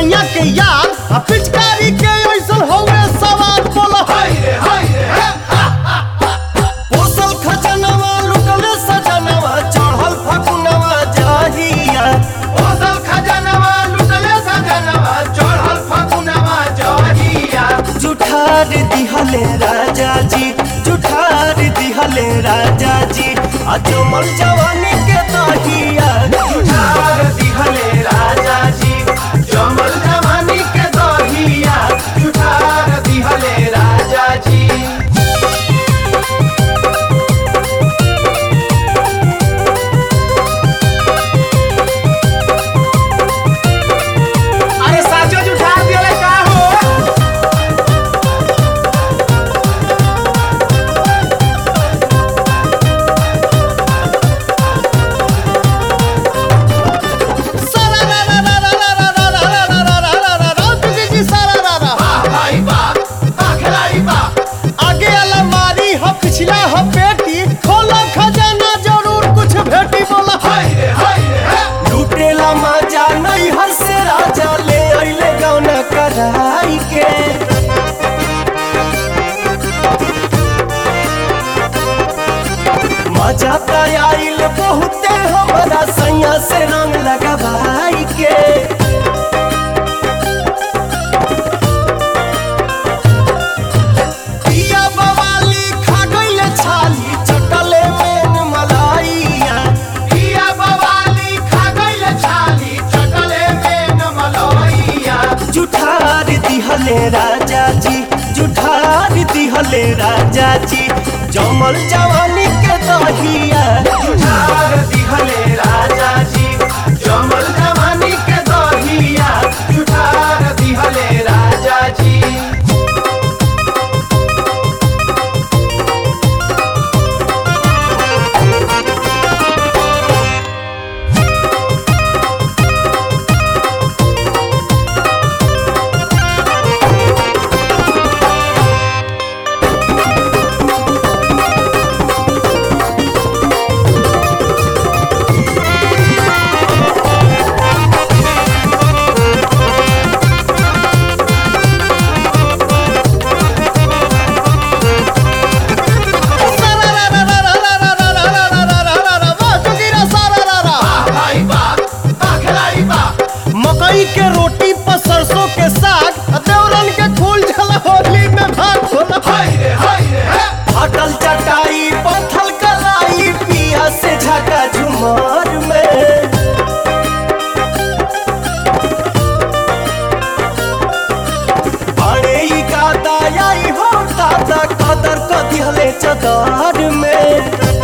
सैया के यार आ पिचकारी के ऐसन हौवे सवार बोला हाय रे हाय रे हे, पोसल खजनवा लुटले सजनवा चढ़ल फकुनवा जाहिया ओसल खजनवा लुटले सजनवा चढ़ल फगुनवा जहिया जुठार दिहले राजा जी जुठार दिहले राजा जी अजमल जवानी के दहिया जुठार दिहले राजा जी जमल जवानी के दहिया जुठार दिहले राजा जी अरे साचो जुठा दिले का हो सारा रा रा रा रा रा रा रा रा रा रा रा रा रा रा तुझे जी सारा रा रा वाह भाई वाह वाह खिलाड़ी वाह आगे अलमारी हो पिछला हो पेटी खोला खजाना जरूर कुछ भेटी बोला हाय रे हाय रे हे, लुटेला मजा नहीं हर से राजा ले अइले गौना कराई के मजा त आइल बहुते हमरा सैया से रंग लगावाई के पिया बवाली खा गइले छाली चटले में मलाइया पिया बवाली खा गइल छाली चटले में नमलइया जुठार दिहले राजा जी जुठार दिहले राजा जी जमल जवानी के दहिया जुठार दिहले राजा जी जमल जवानी के दहिया जुठार दिहले राजा जी सारा रा रा रा रा रा रा रा रा रा रा रा रा रा वाह जोगिरा सारा रा रा वाह भाई वाह वाह खिलाड़ी वाह मकई के रोटी पर सरसों के साग आ देवरन के फूल झला होली में भाग होला हाय रे हाय रे हे, फाटल चटाई पत्थल कलाई पिया से झका झुमार में बड़े ही गादा आई हो दादा कदर क दिहले चदार में